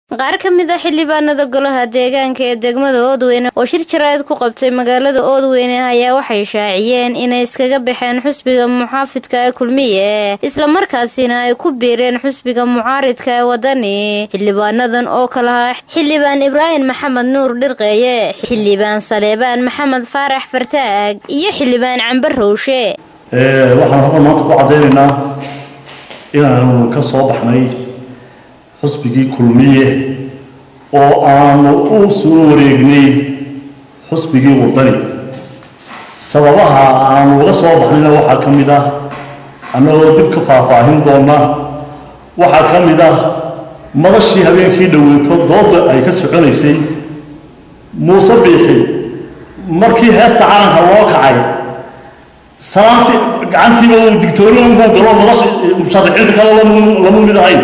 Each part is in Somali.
qaar ka mid a xildhibaanada golaha deegaanka ee degmada oodweyne oo shir jaraa'id ku qabtay magaalada oodweyne ayaa waxay shaaciyeen inay iskaga baxeen xusbiga muxaafidka ee kulmiye islamarkaasina ay ku biireen xusbiga mucaaridka ee wadani xildhibaanadan oo kalahaa xildhibaan ibraahim maxamed nuur dhirqeeye xildhibaan saleebaan maxamed faarax fartaag iyo xildhibaan cambe rowshe waxaan halkan maanta ku caddaynaynaa inaanu ka soo baxnay xusbigii kulmiye oo aanu u soo wareegnay xusbigii wadani sababaha aanu uga soo baxnayna waxaa ka mid ah annagoo dib ka faahfaahin doona waxaa ka mid ah madashii habeenkii dhoweyto dooda ay ka soconaysay muuse biixi markii heesta calanka loo kacay salaantii gacantiiba uu digtooni unbuu galo madasha musharaxiinta kale lama mid ahayn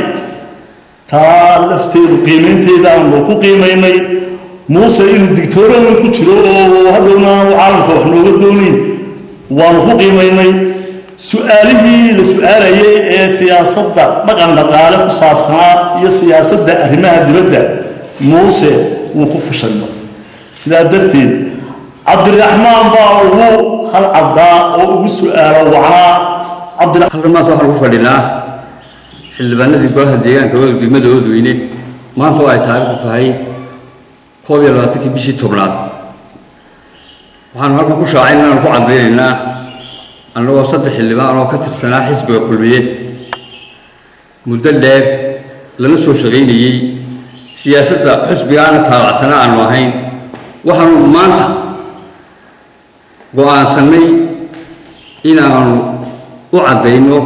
taa lafteedu qiimaynteedaanu ku qiimaynay muuse inuu digtoorowan ku jiro oo hadhowna aanu caalamka wax nooga doonayn waanu ku qiimaynay su-aalihii la su-aalayay ee siyaasadda dhaqan dhaqaale ku saabsanaa iyo siyaasadda arrimaha dibadda muuse wuu ku fushanay sidaa darteed cabdiraxmaan baa ugu hal caddaa oo ugu su-aalo wacnaa halkan maanta waxaan ugu fadhinaa xildhibaanadii golaha deegaanka degmada oodweyne maanta oo ay taariikhdu tahay koob iyo labaatankii bishii tobnaad waxaanu halkan ku shaacay inaanu ku caddaynaynaa annagoo saddex xildhibaan oo ka tirsanaa xisbiga kulmiye muddo dheer lana soo shaqaynayey siyaasadda xusbigaana taabacsanaa aanu ahayn waxaanu maanta go-aansanay inaanu u caddayno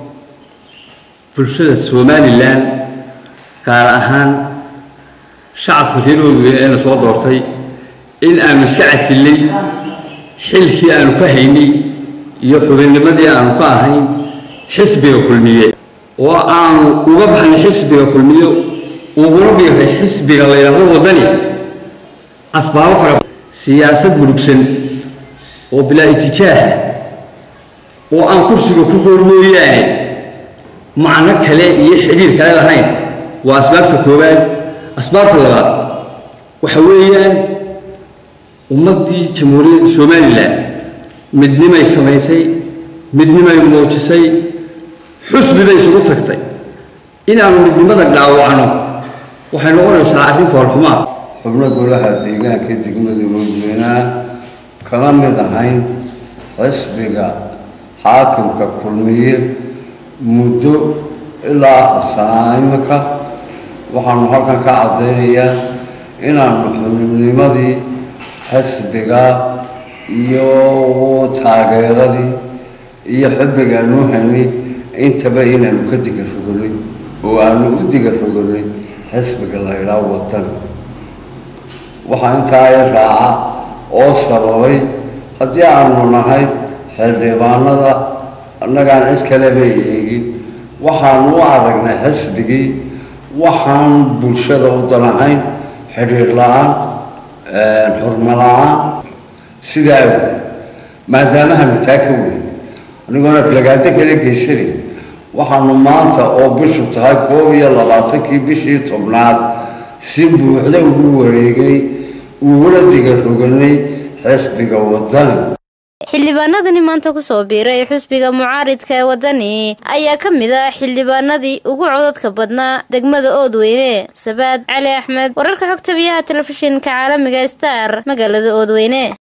bulshada somalilan gaar ahaan shacabka reer oodweyne eena soo doortay in aanu iska casillay xilkii aanu ka haynay iyo xubinnimadii aanu ka ahayn xisbiga kulmiye oo aanu uga baxnay xisbiga kulmiye uguna biiray xisbiga la yidhaahdo waddani asbaabo fara siyaasad murugsan oo bilaa itijaaha oo aan kursiga ku qoor mooyaane macno kale iyo xidhiir kale lahayn waa asbaabta koowaad asbaabta labaad waxa weeyaan ummaddii jamhuuriyadda somalilan midnimay samaysay midnimay muujisay xusbi bay isugu tagtay inaanu midnimada dhaawacno waxay noqonaysaa arrin foolxumaa xubno golaha deegaanka degmada oodweynaha kala mid ahayn xisbiga xaakimka kulmiye muddo ilaa afar sanaa iminka waxaanu halkan ka caddaynayaa inaanu xubnimadii xisbiga iyo taageeradii iyo xubbigaanu haynay intaba inaanu ka diga rogonay oo aanu u diga rogonay xisbiga la ydhaa watan waxaa intaa i raaca oo sababay haddii aanu nahay xildhibaanada annagaan cid kaleba eegin waxaanu u aragnay xisbigii waxaan bulshada u danahayn xidhiir la-aan xurmo la-aan sidaa awey maadaamahanu taa ka weyn anigoona aflagaado kala geysanay waxaanu maanta oo bishu tahay koob iyo labaatankii bishii tobnaad si buuxda ugu wareegay ugula diga roganay xisbiga wadani xildhibaanadani maanta kusoo biiray xusbiga mucaaridka ee wadani ayaa ka mid ah xildhibaanadii ugu codadka badnaa degmada oodweyne sabaad cali axmed wararka xogta biyaha telefishinka caalamiga star magaalada oodweyne